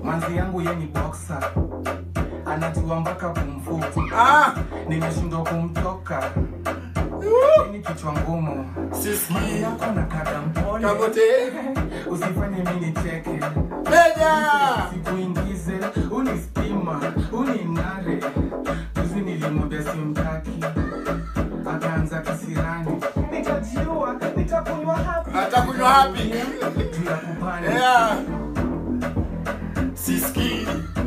manzi yangu ye ni boxer anajua mpaka kumfuku Ah, nimeshindwa kumtoka ni kichwa ngumu siski. yako na kada mpole Kabote. usifanye mi nicheke Meja. sikuingize unistima uninare juzi nilimwambia simtaki akaanza kisirani nitajiua nitakunywa hapi Atakunywa hapi. juu ya kupanda Yeah. Siski.